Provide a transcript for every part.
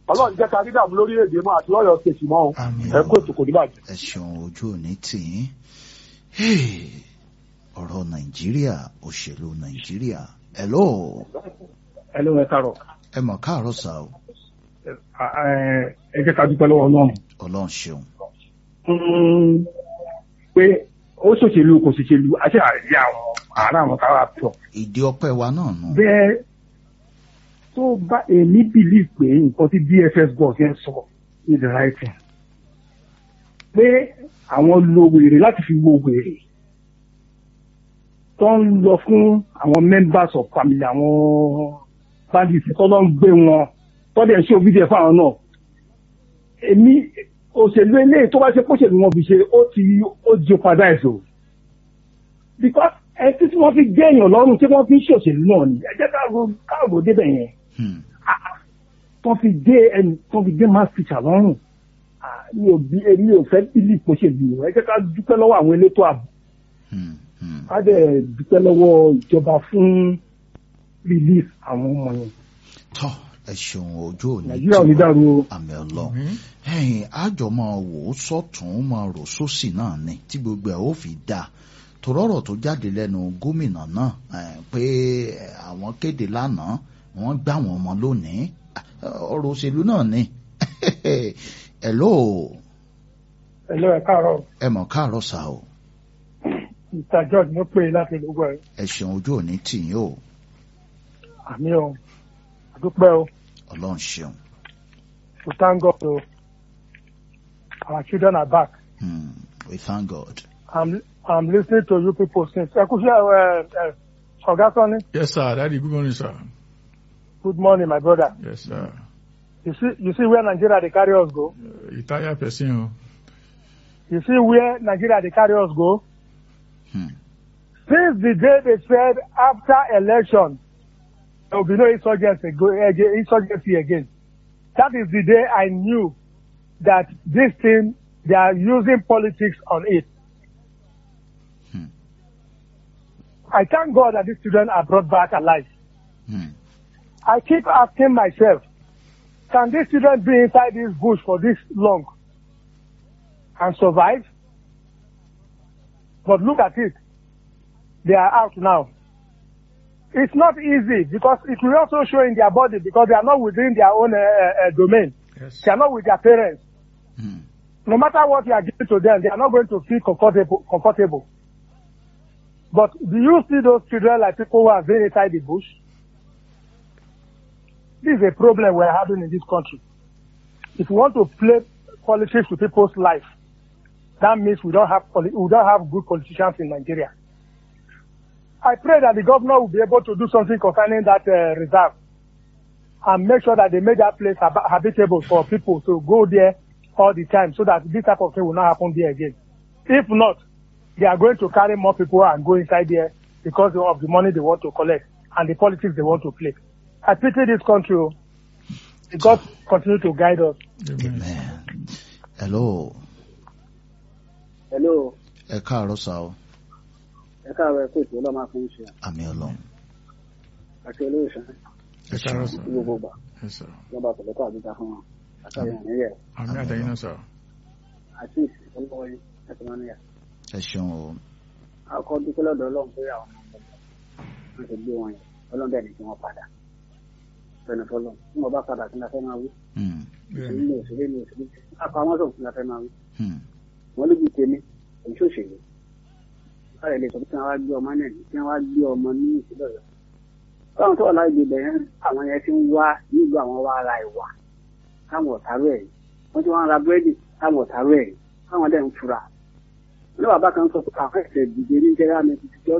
ọlọ́run jẹ́ ká rí dààmú lórí èdè mọ́ àti lọ́yọ̀ kejì mọ́ o Àmín. ẹ kó ètò kò ní bàjẹ́. ẹ ṣeun ojú òní tì í Hey, ọ̀rọ̀ nàìjíríà òṣèlú nàìjíríà hello ẹ ló ń ẹ kárọ̀ ẹ mọ̀ káàárọ̀ sá o ẹ jẹ́ ká dúpẹ́ lọ́wọ́ ọlọ́run ọlọ́run ṣeun pé ó ṣòṣèlú kò ṣòṣèlú àti àríyá àwọn àárá àwọn káwá pọ̀ ìdí ọpẹ́ wa náà nù bẹ́ẹ̀ tó bá èmi bìlí pé nǹkan tí dfs boss yẹn sọ is the right thing pé àwọn lo wèrè láti fi wo wèrè tó ń lọ fún àwọn members of family àwọn bandits tó lọ ń gbé wọn tó dẹ̀ ṣe òbí fáwọn náà èmi òṣèlú eléyìí tó bá ṣe póṣèlú wọn fi ṣe ó ti ó jeopardize o because ẹ tí tí wọ́n fi gé èèyàn lọ́rùn tí wọ́n fi ń ṣòṣèlú náà ni ẹ jẹ́ káàró káàró débẹ̀ yẹn Hmm. tó fi gé ẹni tó fi gé mass teacher lọ́rùn Ah, mi ò bí èmi ò fẹ́ bílí póṣèlú ẹ jẹ́ ká dúpẹ́ lọ́wọ́ àwọn elétò ààbò Hmm. Hmm. ká dẹ̀ dúpẹ́ lọ́wọ́ ìjọba fún release àwọn ọmọ yẹn tọ́ ẹ ṣeun ojú òní nàìjíríà ò ní dàrú o. àmì ọlọ́run ẹ̀yìn àjọ máa wò ó sọ́tún máa rò sósì náà ni tí gbogbo ẹ̀ ó fi dáa torọ́rọ̀ tó jáde lẹ́nu gómìnà náà eh, pé eh, àwọn kéde lánàá wọ́n gbá wọn ọmọ lónìí Ah, ọ̀rọ̀ òṣèlú náà ni hello ẹ̀lọ́ ẹ̀ káàárọ̀ ẹ mọ̀ káàárọ̀ sá o mr george ló pè é láti gbogbo ẹ̀ ẹ ṣeun ojú òní tì yín o àmì o àdúpẹ́ o ọlọ́run ṣeun to thank God o our children are back Hmm. we thank God. i'm i'm listening to you people since ẹ kú sí ẹ ẹ ọ̀gá sọ́ni Yes, sir. Daddy, good morning, sir. good morning my brother Yes, sir. you see you see where nigeria dey carry us go Uh, Itaya person, oh. you see where nigeria dey carry us go Hmm. since the day they said after election there will be no insurgency go again insurgency again that is the day i knew that this thing they are using politics on it Hmm. i thank god that these children are brought back alive Hmm. i keep asking myself can these children be inside this bush for this long and survive but look at it they are out now it's not easy because it will also show in their body because they are not within their own uh, uh, domain Yes. they are not with their parents Hmm. no matter what you are giving to them, they are not going to feel comfortable. comfortable. But do you see those children like people who are been inside the bush? This is a problem we're having in this country. If we want to play politics with people's life, that means we don't have poli- we don't have good politicians in Nigeria. I pray that the governor will be able to do something concerning that uh, reserve and make sure that they make that place hab- habitable for people to go there all the time so that this type of thing will not happen there again. If not, they are going to carry more people and go inside there because of the money they want to collect and the politics they want to play. I pity this country. oh. May God continue to guide us. Amen. Amen. hello hello ẹ káàárọ̀ sá o ẹ káàárọ̀ ẹ kó ètò ọlọ́mọ fún ṣe àmì ọlọ́run àti olóòṣà Yes, sir. ní gbogbo ìgbà Yes, sir. lọ́ba pẹ̀lẹ́kọ̀ àdúgbò fún wọn àtàwọn ìrìnlẹ̀ Àmì àtẹ̀yìn náà, sir. àti ìsìnkú yín láti máa níyà. ẹ ṣeun o akọ dúpẹ́ lọ́dọ̀ ọlọ́run pé àwọn ọmọ ọmọ wọn ti gbé wọn yẹn ọlọ́run bẹ́ẹ̀ ni kí wọ́n padà bẹ́ẹ̀ ni fọlọ́ tí wọ́n bá padà kí n la fẹ́ máa wí Hmm. òṣèlú ní òṣèlú ní òṣèlú apá wọn sọ̀rọ̀ kí n la fẹ́ máa wí Hmm. wọ́n lójú tèmi èyí ṣòṣèlú káàrẹ̀ lè sọ pé kí wọ́n wá gbé ọmọ náà ní kí wọ́n wá gbé ọmọ ní ìpínlẹ̀ ọ̀yọ́ báwọn tó wà láì gbé yẹn àwọn yẹn ti ń wá nílùú àwọn wá ara ìwà káwọn ọ̀tárú ẹ̀ wọ́n ti wá ń ra búrẹ́dì káwọn ọ̀tárú ẹ̀ káwọn dẹ̀ ń fura ní bàbá kan sọ pé àwọn ẹ̀sẹ̀ dìde ní jẹ́rẹ́ àmì ti jọ́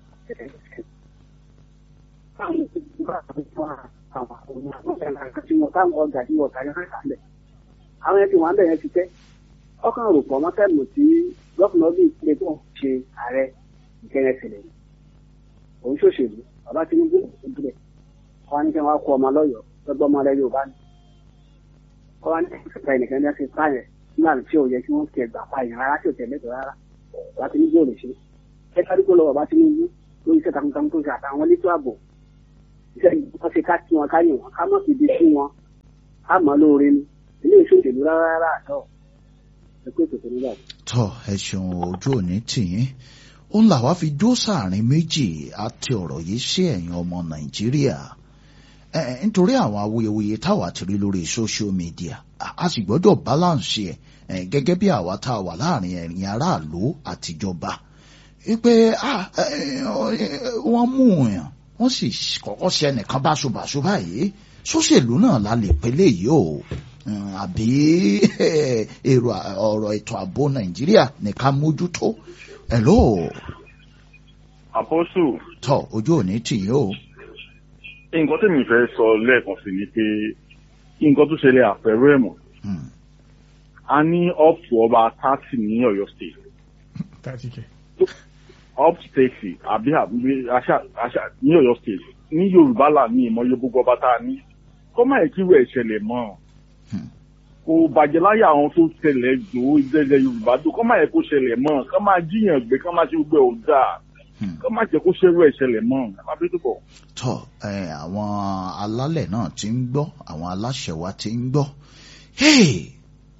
àwọn yẹn ti wọ́n bẹ̀ yẹn ti tẹ́ ọkàn rò pọ̀ mọ́tẹ́lù tí gọ́fìnà bíi ìpínlẹ̀ tó ń ṣe ààrẹ ìkẹyẹ sílẹ̀ yìí òun ṣòṣèlú bàbá tinubu ìpínlẹ̀ wọn ní kí wọn kó ọmọ lọ́yọ̀ọ́ lọ́gbọ́n ọmọ rẹ yorùbá ni wọn ní ìfẹ́ ẹnìkan ní ẹsẹ̀ pààyàn nígbà tí ò yẹ kí wọ́n tiẹ̀ gbà pààyàn rárá tí ò tẹ̀ lẹ́tọ̀ọ́ rárá bàbá tinubu ò lè ṣe ẹ kárí kó lọ bàbá tinubu lórí iṣẹ́ takuntakun tó ṣe àtàwọn elétò ààbò iṣẹ́ wọn ṣe ká kí wọn káyè wọn ká mọ̀ sí ibi sí wọn á mọ̀ lóore ni ilé ìṣòṣèlú rárá rárá àtọ̀ ẹ pé tòtò nígbà tó. tọ ẹ ṣeun ojú òní tìyín ó ń là wá fi dó sáàrin méjì àti ọ̀rọ̀ yìí sí ẹ̀yin ọmọ nàìjíríà ẹ ẹ, nítorí àwọn awuyewuye táwa ti rí lórí social media a a sì gbọ́dọ̀ balance ẹ̀ ẹ, gẹ́gẹ́ bí àwa tá a wà láàrin ẹ̀yin aráàlú àtijọba wípé ah, ẹ, ẹ, wọ́n mú yàn wọ́n sì kọ́kọ́ ṣe ẹnìkan báṣubàṣu báyìí sóṣèlú náà la lè pélé yìí o Mm, àbí èrò à- ọ̀rọ̀ ètò ààbò nàìjíríà nìkan mójútó hello àpọ́sù tọ ojú òní tìyín o nǹkan tèmi fẹ́ sọ lẹ́ẹ̀kan sí ni pé nǹkan tó ṣẹlẹ̀ àpẹẹrẹ ẹ̀ mọ̀ Hmm, a ní up to ọba thirty ní ọ̀yọ́ state thirty k up to thirty àbí àbí àṣà àṣà ní ọ̀yọ́ state ní yorùbá là ní ìmọ̀ye gbogbo ọba tá a ní kọ́ máa kí wẹ̀ ṣẹlẹ̀ mọ́ Hmm. kò bàjẹ́ láyé àwọn tó ṣẹlẹ̀ jò ó ìdẹ́lẹ̀ yorùbá tó kọ́ máa yẹ kó ṣẹlẹ̀ mọ́ kọ́ máa jíyàn gbé kọ́ máa ṣe gbogbo ẹ̀ ò dáa hmm. kọ́ máa jẹ́ kó ṣerú ẹ̀ ṣẹlẹ̀ mọ́ ẹ má bí tó bọ̀. tọ ẹ àwọn alálẹ̀ náà ti ń gbọ́ àwọn aláṣẹ wa ti ń gbọ́ Hey!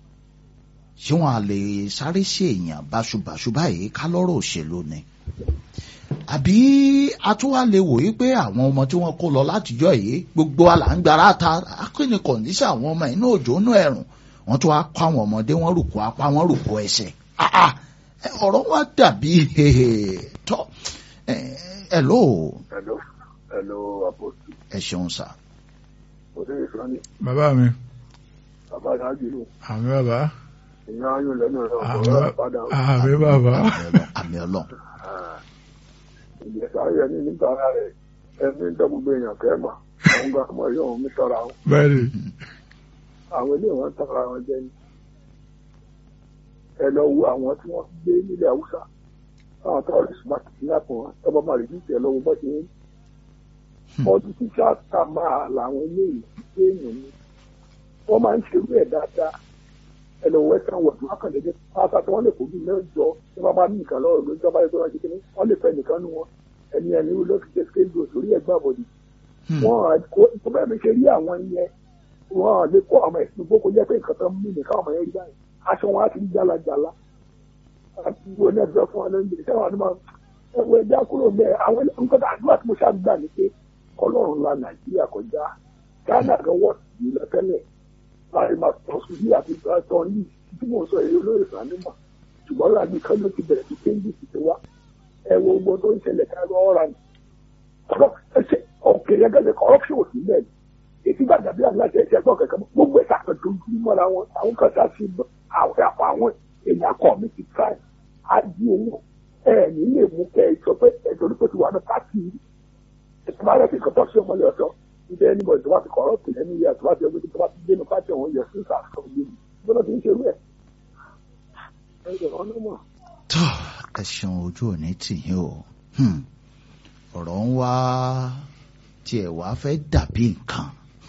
ṣé wọn a lè sáré sí èèyàn báṣubàṣu báyìí ká lọ́rọ̀ òṣèlú ni àbí atúwà lè wò yí pé àwọn ọmọ tí wọ́n kó lọ látijọ́ yìí gbogbo àlàǹgbára ta akínní kọ̀ǹdíṣà àwọn ọmọ inú òjò inú ẹ̀rùn wọ́n tún wá kó àwọn ọmọdé wọ́n rùkú apá wọ́n rùkú ẹsẹ̀ Ah, ah! ẹ, ọ̀rọ̀ wa dàbí tọ́ ẹ ẹ lóò Hello, hello, Apostle. ẹ ṣeun sá. Òde ìsọ́ni, bàbá mi bàbá Ṣáájú ló, àmì bàbá ìyá ayọ̀ lẹ́nu ẹ̀rọ àmì ọ̀rọ̀ padà. àmì bàbá àmì ọlọ́run Ìjẹ̀sà ayẹ̀ ní níta ara rẹ̀, ẹni ń tọ́ gbogbo èèyàn kẹ́mà, àwọn gba ọmọ yóò mi tọ́ra wọn. bẹ́ẹ̀ni Àwọn ilé wọn tọ́ra wọn jẹ́ ní. Ẹ lọ wo àwọn tí wọ́n gbé nílẹ̀ Haúsá. Àwọn tọ́ọ̀rì smart ní àpò wọn, tọ́ba máa rí bíi lọ́wọ́ bọ́ ṣe ń. Ọdún títà ká máa làwọn ilé ìgbé èèyàn ni. Wọ́n máa ń ṣerú ẹ̀ dáadáa. ẹ lọ western world wọn kàn dédé pátá tí wọn lè kó bí mẹ́jọ tí wọn bá ní nìkan lọ́rọ̀ lórí ìjọba ẹgbẹ́ wọn ṣe kíní wọn lè fẹ́ nìkan nu wọn ẹni ẹni ló fi ṣe skéjò sórí ẹgbẹ́ àbọdì wọn kó tó bẹ́ẹ̀ mi ṣe rí àwọn yẹn wọn lè kó àwọn ẹ̀sìn gbogbo jẹ́ pé nǹkan tó ń mú nìkan ọmọ yẹn rí báyìí aṣọ wọn á ti rí jálajàla àti wo ní ẹgbẹ́ fún wọn lóúnjẹ sẹ́wọ̀n ni wọn ẹwọ ẹja kúrò mẹ́ àwọn nǹkan tó àdúrà tí mo ṣáà gbà ní pé ọlọ́run la nàìjíríà kọjá ghana gan wọ́n ti lọ tẹ́lẹ̀ láì máa tọ́ sí bí àti tọ́ ní tí mo sọ èyí olóyè sànímọ̀ ṣùgbọ́n láàbí kan ló ti bẹ̀rẹ̀ sí kéńdì sí ti wá ẹ wo gbogbo tó ń ṣẹlẹ̀ ká lọ ọ̀ra ni ọ̀kẹ́ gẹ́gẹ́ corruption ò sí bẹ́ẹ̀ ni èsì gbàgbà bí aláṣẹ ẹ̀ṣẹ̀ gbọ́ kẹ̀kẹ́ mọ́ gbogbo ẹ̀ka kan tó ń dúró mọ́ra wọn àwọn kan sá sí àwọn àpò àwọn èèyàn kọ́ mi ti try á di owó ẹ̀ ní lè mú kẹ́ ẹ sọ pé ẹ̀jọ̀ ní kò ti wà ní pàtì ẹ̀sìn bá rẹ̀ fi kọ́tọ́ sí ọmọlẹ́ ọ̀tọ̀ níbi ẹni bọ̀ ìjọba ti corrupt lẹ́nu yẹ àti wá ti ọgbẹ́ tó bá ti dé ní pàtì ọ̀hún yẹ sí sàkóso yìí gbọ́dọ̀ ti ń ṣe rú ẹ̀ ẹ̀jọ̀ ọ̀nà mọ̀. tó ẹ ṣeun ojú òní tìyín o Hmm. ọ̀rọ̀ ń wá tiẹ̀ wá fẹ́ dàbí nǹkan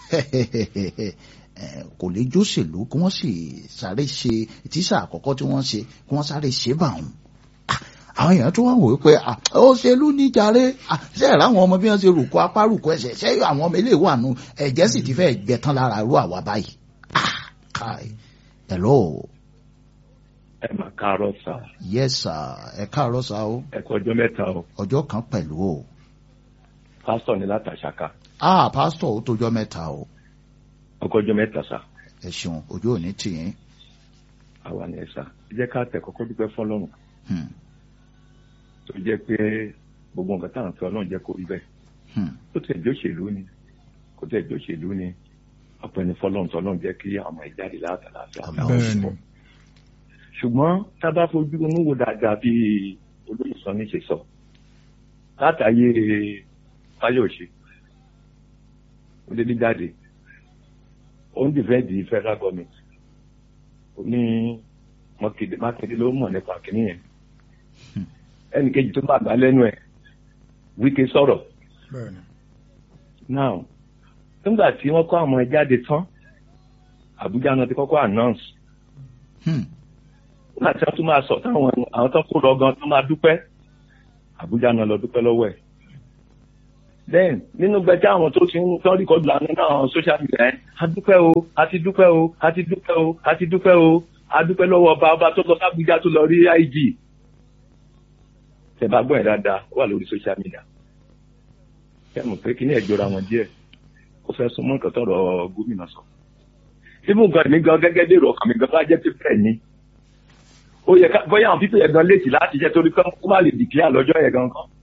Eh, kò lè jóṣèlú kí wọ́n sì sáré ṣe tíṣà àkọ́kọ́ tí wọ́n ṣe kí wọ́n sáré ṣe bá wọn. Ah, àwọn èèyàn tó wá wò ó pé ah, òṣèlú ní jàre Ah, ṣé ẹ̀rọ àwọn ọmọ bí wọ́n ṣe rùkọ́ apá rùkọ́ ẹsẹ̀ ṣé àwọn ọmọ ilé ìwà nù ẹ̀jẹ̀ sì ti fẹ́ gbẹ̀tán lára irú àwa báyìí. Ah, káì hello ẹ máa káàárọ̀ sá yes sir ẹ káàárọ̀ sá o ẹ kú ọjọ́ mẹ́ta o ọjọ́ kan pẹ̀lú o. pásítọ̀ ní látàṣàkà ah pásítọ̀ ó tójọ́ mẹ́ta o ọkọ̀ ọjọ́ mẹ́ta sá ẹ ṣeun ojú òní tìyín. àwa ni ẹ sá ẹ jẹ́ ká tẹ̀ kọ́kọ́ dúpẹ́ fọlọ́run Hmm, tó jẹ́ pé gbogbo nǹkan tá à ń fẹ́ ọlọ́run jẹ́ kó rí bẹ́ẹ̀ hmm, ó tẹ̀ jẹ́ òṣèlú ni kó tẹ̀ jẹ́ òṣèlú ni ọ̀pẹ ni fọlọ́run tó ọlọ́run jẹ́ kí àwọn ìjáde látàlàfíà Àmín. bẹ́ẹ̀ni ṣùgbọ́n tá a bá fojú inú wo dáadáa bí olóyè sọ ní ṣe sọ látàyè fáyọ̀ṣe ó dédé jáde ó ń dìfẹ́ǹdì federal government ó ní mọ́kéde mákindé ló mọ̀ nípa kìíní yẹn ẹnì kejì tó bá gbà lẹ́nu ẹ̀ wíkẹ́ sọ̀rọ̀ bẹ́ẹ̀ni now nígbà tí wọ́n kọ́ àwọn ẹ̀ jáde tán àbújá náà ti kọ́kọ́ announce hmm, nígbà tí wọ́n tún máa sọ táwọn àwọn tó kó lọ gan tó máa dúpẹ́ àbújá náà lọ dúpẹ́ lọ́wọ́ ẹ̀ then nínú gbẹjẹ àwọn tó ti ń tán rìkọ́dù lánàá náà àwọn social media ẹ̀ adúpẹ́ o àti dúpẹ́ o àti dúpẹ́ o àti dúpẹ́ o adúpẹ́ lọ́wọ́ ọba ọba tó lọ sábújá tó lọ rí IG tẹ bá gbọ́ ẹ̀ dáadáa ó wà lórí social media ẹ mọ̀ pé kí ni ẹ̀ jọra wọn díẹ̀ ó fẹ́ sún mọ́ nǹkan tọ̀rọ̀ gómìnà sọ síbù gan mi gan gẹ́gẹ́ bí èrò ọkàn mi gan bá jẹ́ pípẹ́ ni ó yẹ ká bóyá àwọn pípẹ́ yẹn gan létí láti jẹ́ torí kán kó má lè dìkíyà lọ́jọ́ yẹn gan kan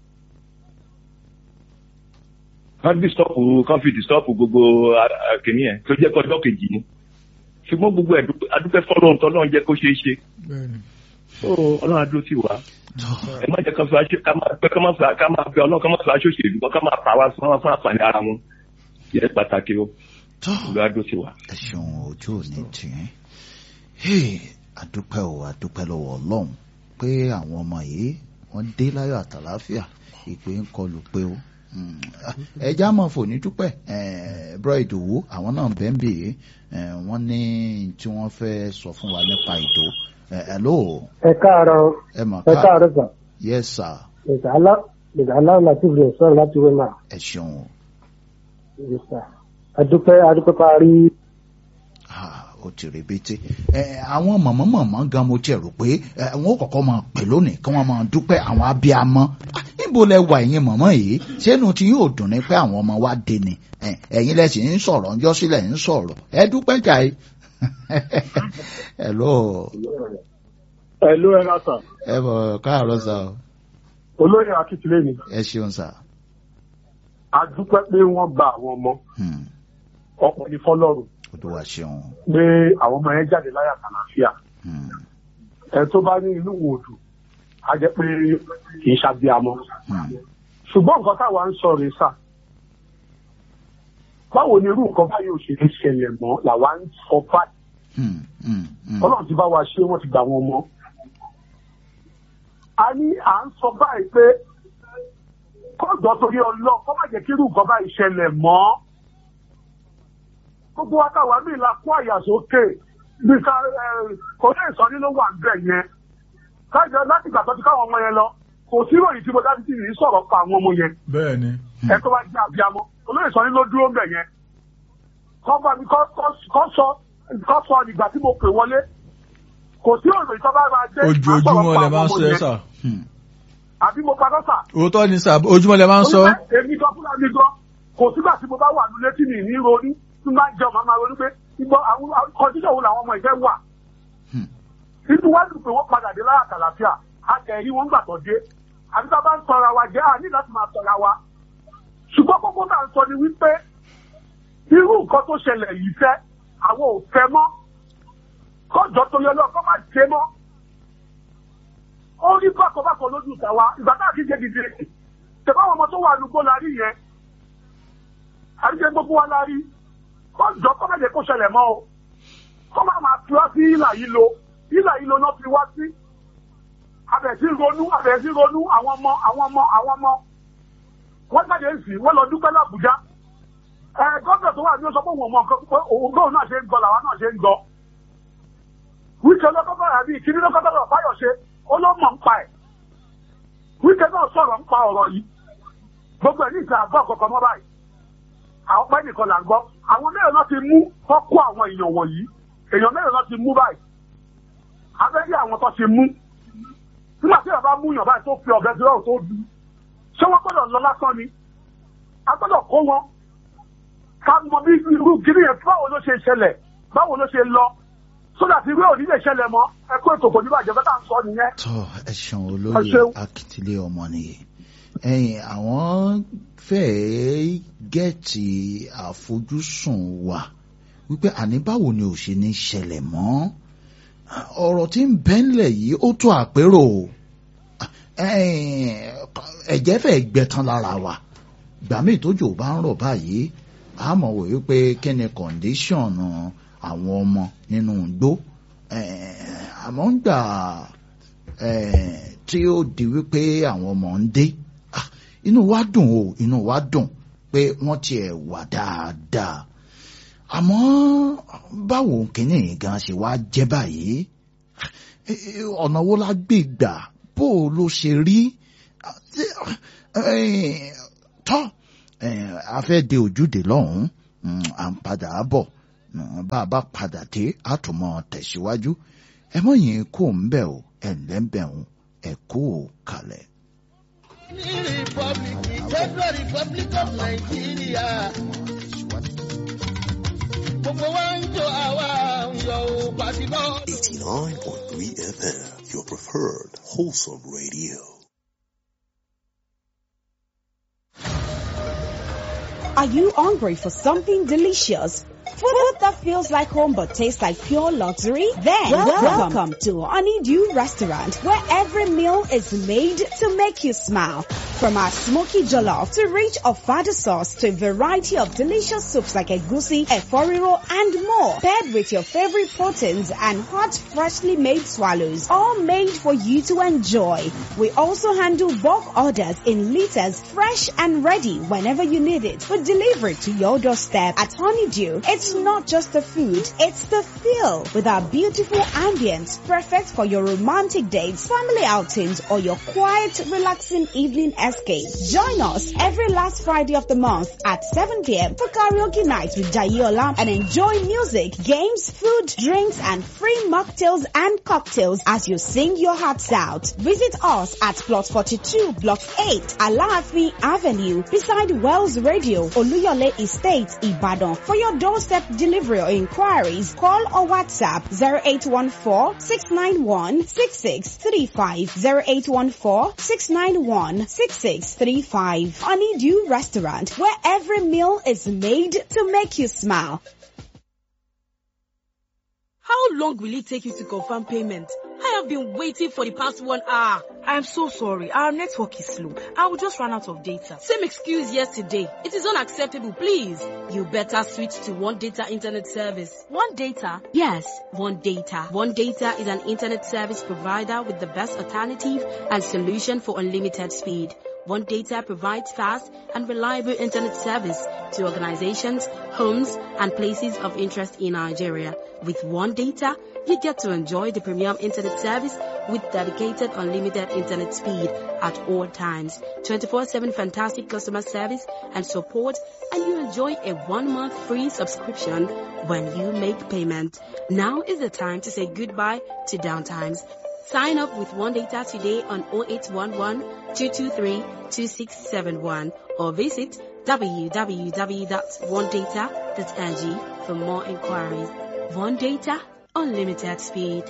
kán bí stọ́ọ̀pù kán fi dì stọ́ọ̀pù gbogbo kìnìún yẹn tó jẹ́ kọjọ́ kejì ni ṣùgbọ́n gbogbo ẹ̀ adúpẹ́ fọ́lọ́run tọ́lọ́run jẹ́ kó ṣeé ṣe bẹ́ẹ̀ni ó ọlọ́run adúró sí wa tọ́ ẹ má jẹ́ ká fi aṣọ ká máa pẹ́ ká máa fi ká máa fi ọlọ́run ká máa fi aṣọ òṣèlú ká máa pa wá fún fún àǹfààní ara wọn yẹ pàtàkì o tọ́ olùwà adúró sí wa. ẹ ṣeun ojú òní tìyín Hey, àdúpẹ́ o àdúpẹ́ lọ́wọ́ ọlọ́run pé àwọn ọmọ yìí wọ́n dé láyọ̀ àtàláfíà ìpè ń kọlù pé o Mm, ẹja mọ̀ fòní dúpẹ́ bro ìdòwú àwọn náà bẹ́ẹ̀ bè é wọ́n ní tí wọ́n fẹ́ sọ fún wa nípa ìdò hello ẹ káàárọ̀ ẹ mọ̀ ẹ káàárọ̀ sà yes sir ìgbà alá ìgbà aláwọ̀ láti fi sọ̀rọ̀ láti wé máa ẹ ṣeun o. yẹ sà adúpẹ́ adúpẹ́ parí Ah, ó ti rebete ẹ àwọn mọ̀mọ́mọ̀mọ́ gan mo tiẹ̀ rò pé ẹ wọn ò kọ́kọ́ máa pè lónìí kí wọ́n máa dúpẹ́ àwọn abiyamọ Ah, níbo lẹ wà ẹ̀yin mọ̀mọ́ yìí sẹ́nu tí yóò dùn ní pé àwọn ọmọ wa dé ni ẹ, ẹ̀yin lẹ sì ń sọ̀rọ̀ ńjọ́ sílẹ̀ ń sọ̀rọ̀ ẹ dúpẹ́ jàì hello ẹ ló ẹ lásà ẹ bọ̀ káàárọ̀ sà o olóyè akíntúlẹ̀ ni ẹ ṣeun sà a dúpẹ́ pé wọ́n gba àwọn ọmọ Hmm, ọkọ̀ ní fọlọ́run Olúwa ṣeun pé àwọn ọmọ yẹn jáde láyà kàlàáfíà Hmm, ẹ tó bá ní inú wò dùn á jẹ́ pé kì í ṣàbíamọ hmm, ṣùgbọ́n nǹkan táwa ń sọ rèé sà báwo ni irú nǹkan báyìí ò ṣe lè ṣẹlẹ̀ mọ́ làwa ń sọ báyìí hmm, hmm, hmm. ọlọ́run ti bá wa ṣe wọ́n ti gbà wọn mọ́ a ní à ń sọ báyìí pé kọ́jọ́ torí ọlọ́ kọ́ má jẹ́ kí irú nǹkan báyìí ṣẹlẹ̀ mọ́ gbogbo wa táwa ní ìlà kó àyà sókè bí ká ẹ kò ní ìsọ̀rí ló wà níbẹ̀ yẹn kájọ láti gbà tó ti káwọn ọmọ yẹn lọ kò sí ìròyìn tí mo dá sí ní sọ̀rọ̀ pa àwọn ọmọ yẹn bẹ́ẹ̀ni ẹ tó bá jẹ́ àbíamọ olóyè sọ ní ló dúró ń bẹ̀ yẹn kọ́ bá mi kọ́ kọ́ sọ kọ́ sọ ìgbà tí mo pè wọlé kò sí òròyìn tó bá máa dé ojoojúmọ́ lẹ máa ń sọ ẹ sà Hmm, àbí mo padà sà. òótọ́ ni sà ojoojúmọ́ lẹ máa ń sọ Olùfẹ́, èmi gan fúnra mi gan kò sígbà tí mo bá wà nílé tí mi ní ronú tí máa ń jẹun máa máa ronú pé ìgbọ́ àwọn kọ́ńtíṣọ̀ wo làwọn ọmọ ìfẹ́ wà. Hmm. inú wá dùn pé wọ́n padà dé láyà kàlàfíà àtẹ̀rí wọn gbà tó dé àbí tá a bá ń sọra wa jẹ́ àní láti máa sọra wa. ṣùgbọ́n kókó náà ń sọ ni wípé irú nǹkan tó ṣẹlẹ̀ yìí fẹ́ àwọn ò fẹ́ mọ́ kọ́jọ́ tó yẹ lọ́kọ́ má ṣe mọ́ ó rí bákọ̀bákọ̀ lójú tàwa ìgbà tá a kí ṣe dìde tẹ̀fọ́ àwọn ọmọ tó wà lùgbó la rí yẹn àríṣe gbogbo wa la rí kọ́jọ́ kọ́ mẹ́jẹ kó ṣẹlẹ̀ mọ́ o kọ́ máa máa fi wá sí ìlà yìí lo ìlà yìí lo náà fi wá sí abẹ̀sí ronú abẹ̀sí ronú àwọn ọmọ àwọn ọmọ àwọn ọmọ wọ́n jáde ń sìn wọ́n lọ dúpẹ́ l'Àbújá ẹ gọ́dọ̀ tó wà ní ó sọ pé òun mọ̀ nǹkan pé òun gbóhùn náà ṣe ń gbọ́ làwọn náà ṣe ń gbọ́ wíkẹ́ lọ́kọ́tọ̀ àbí ìkíní lọ́kọ́tọ̀ lọ báyọ̀ ṣe ó ló mọ̀ ń pa ẹ̀ wíkẹ́ náà sọ̀rọ̀ ń pa ọ̀rọ̀ yìí gbogbo ẹ̀ ní ìta àgbọ̀ kọ̀ọ̀kan mọ́ báyìí àwọn pẹ́ nìkan là ń gbọ́ àwọn mẹ́rin náà ti mú kọ́ kó àwọn èèyàn wọ̀nyí èèyàn mẹ́rin náà ti mú báyìí abẹ́rẹ́ àwọn tó ti mú nígbà tí bàbá mú yàn báyìí tó fi ọ̀bẹ sí ọ̀rọ̀ tó du ṣé wọ́n gbọ́dọ̀ lọ lásán ni a gbọ́dọ̀ kó wọn ká mọ bí irú gírí yẹn báwo ló ṣe ṣẹlẹ̀ báwo ló ṣe lọ sódà tí ìwé òní lè ṣẹlẹ̀ mọ́ ẹ kó ètò kò ní bàjẹ́ bẹ́ẹ̀ tá à ń sọ nìyẹn. tọ́ ẹ ṣeun Ẹ olóyè ṣeun. akitilé ọmọ nìyí ẹ̀yin àwọn fẹ́ẹ́ gẹ̀ẹ́tì àfojúsùn wa wípé àní báwo ni ò ṣe ní ṣẹlẹ̀ mọ́ ọ̀rọ̀ tí ń bẹ́ńlẹ̀ yìí ó tó àpérò ẹ̀yin, ẹ̀jẹ̀ fẹ́ẹ́ gbẹ̀tán lára wa ìgbà míì tójò bá ń rọ̀ báyìí a mọ̀ wò wípé kí ni kọ̀ǹdíṣọ̀nù àwọn ọmọ nínú igbó Eh, àmọ́ ń gbà eh, tí ó di wípé àwọn ọmọ ń dé ah, inú wa dùn o inú wa dùn pé wọ́n tiẹ̀ wà dáadáa àmọ́ báwo kìíní gan ṣe wá jẹ́ báyìí Eh, eh, ọ̀nà wo la gbé gbà bó o ló ṣe rí Ah, tí- eh, tọ́ eh, a fẹ́ de ojúde lọ́hùn-ún mm, à ń padà bọ̀ Mm, bá a bá padà dé a tún mọ́ tẹ̀síwájú ẹ mọ̀ yín kó ń bẹ̀ o ẹ̀ ń lẹ́ ń bẹ̀ ń ẹ̀ kó o kalẹ̀. ní rìpọ́blìkì federal republic of nigeria gbogbo wa ń jọ àwa ń yọ ò pàṣípọ̀. 89.3 FM, your preferred wholesome radio. Are you hungry for something delicious? Food that feels like home but tastes like pure luxury? Then welcome, welcome to Honeydew Restaurant where every meal is made to make you smile. From our smoky jollof to rich ofada sauce to a variety of delicious soups like egusi, eforiro and more. Paired with your favorite proteins and hot freshly made swallows. All made for you to enjoy. We also handle bulk orders in liters fresh and ready whenever you need it. We deliver it to your doorstep at Honeydew. It's not just the food, it's the feel with our beautiful ambience perfect for your romantic dates, family outings or your quiet, relaxing evening escape. Join us every last Friday of the month at 7 p.m. for karaoke night with Jayola and enjoy music, games, food, drinks and free mocktails and cocktails as you sing your hearts out. Visit us at plot 42 block 8 Alaafin Avenue beside Wells Radio Oluyole Estate Ibadan. For your doorstep delivery or inquiries, call or WhatsApp 0814-691-6635 0814-691-6635 Honeydew Restaurant where every meal is made to make you smile. How long will it take you to confirm payment? I have been waiting for the past one hour. I am so sorry. Our network is slow. I will just run out of data. Same excuse yesterday. It is unacceptable, please. You better switch to One Data Internet Service. One Data? Yes, One Data. One Data is an internet service provider with the best alternative and solution for unlimited speed. One Data provides fast and reliable internet service to organizations, homes, and places of interest in Nigeria. With One Data, you get to enjoy the premium internet service with dedicated unlimited internet speed at all times, 24-7 fantastic customer service and support, and you enjoy a one-month free subscription when you make payment. Now is the time to say goodbye to downtimes. Sign up with One Data today on 0811 223 2671 or visit www.onedata.ng for more inquiries. One Data, unlimited speed.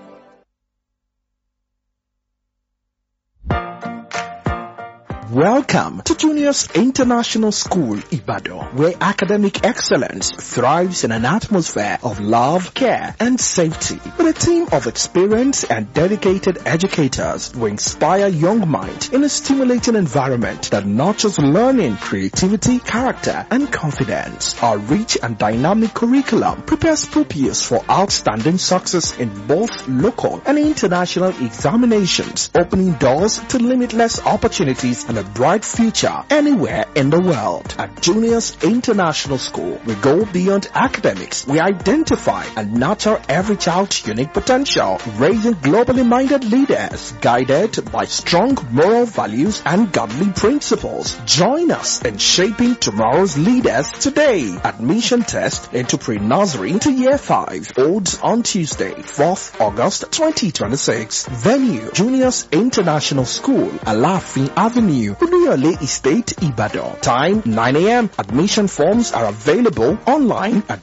Welcome to Juniors International School, Ibadan, where academic excellence thrives in an atmosphere of love, care, and safety. With a team of experienced and dedicated educators who inspire young minds in a stimulating environment that nurtures learning, creativity, character, and confidence. Our rich and dynamic curriculum prepares pupils for outstanding success in both local and international examinations, opening doors to limitless opportunities and a bright future anywhere in the world. At Juniors International School, we go beyond academics. We identify and nurture every child's unique potential, raising globally minded leaders guided by strong moral values and godly principles. Join us in shaping tomorrow's leaders today. Admission test into pre-nursery to year 5 holds on Tuesday, 4th August 2026. Venue, Juniors International School, Alafin Avenue, Uluyole Estate, Ibadan. Time 9 a.m. Admission forms are available online at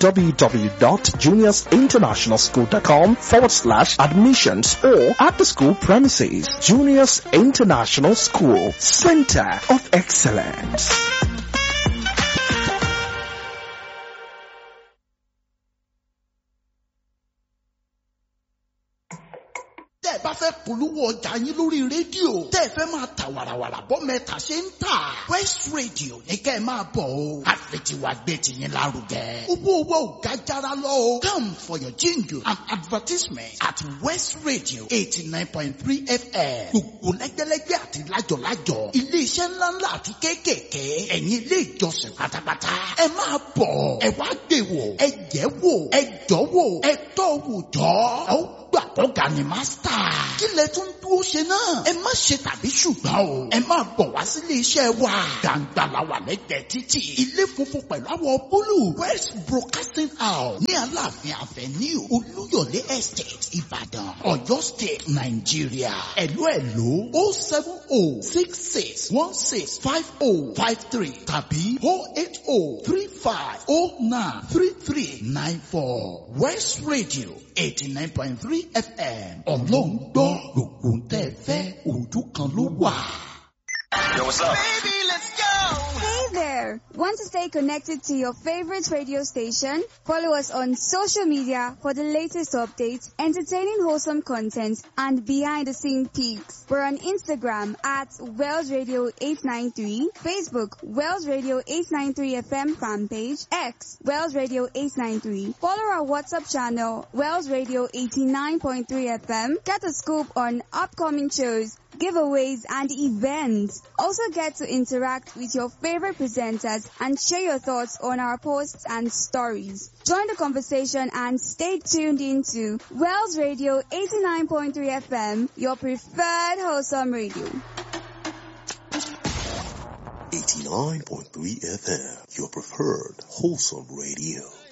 www.juniorsinternationalschool.com forward slash admissions or at the school premises. Juniors International School, Center of Excellence. tẹ́ ẹ bá fẹ́ polówó ọjà yín lórí rédíò tẹ́ ẹ fẹ́ máa ta wàràwàrà bọ́ mẹ́ta ṣe ń tà West Radio ní kẹ́ ẹ máa bọ̀ o àfẹtiwa gbé tiyín lárugẹ owó owó ò ga jara lọ o come for your jingle and advertisement at West Radio eighty nine point three FM gbogbo lẹ́gbẹ́lẹ́gbẹ́ àti lájọ̀lájọ̀ iléeṣẹ́ ńláńlá àti kéékèèké ẹ̀yin ilé ìjọsìn pátápátá ẹ máa bọ̀ ẹ wá gbé wò ẹ jẹ́ wò ẹ jọ́ wò ẹ tọ́ wò jọ́ ọ gbà kọ́ga ni mástà. kí lẹ tún dúró dúró ṣe náà. ẹ má ṣe tàbí ṣùgbọ́n o. ẹ máa bọ̀ wá sílé iṣẹ́ wa. gbàǹgbà la wà lẹ́gbẹ̀ẹ́ títì. ilé funfun pẹ̀lú àwọ̀ búlù. west broadcasting house ní aláàfin avenue olúyọ̀lé estate ìbàdàn ọ̀yọ́ state nàìjíríà. ẹ̀lú ẹ̀lú o seven o six six one six five o five three tàbí o eight o three five o nine three three nine four west radio eighty nine point three fm ọlọ́run gbọ́ gbogbo ń tẹ́ fẹ́ ojú kan ló wà. Yo, what's up? Baby, let's go! Hey there! Want to stay connected to your favorite radio station? Follow us on social media for the latest updates, entertaining wholesome content, and behind the scene peaks. We're on Instagram at Wells Radio 893, Facebook Wells Radio 893 FM fan page, X Wells Radio 893. Follow our WhatsApp channel Wells Radio 89.3 FM. Get a scoop on upcoming shows giveaways and events. Also get to interact with your favorite presenters and share your thoughts on our posts and stories. Join the conversation and stay tuned into Wells Radio 89.3 FM, your preferred wholesome radio. 89.3 FM, your preferred wholesome radio.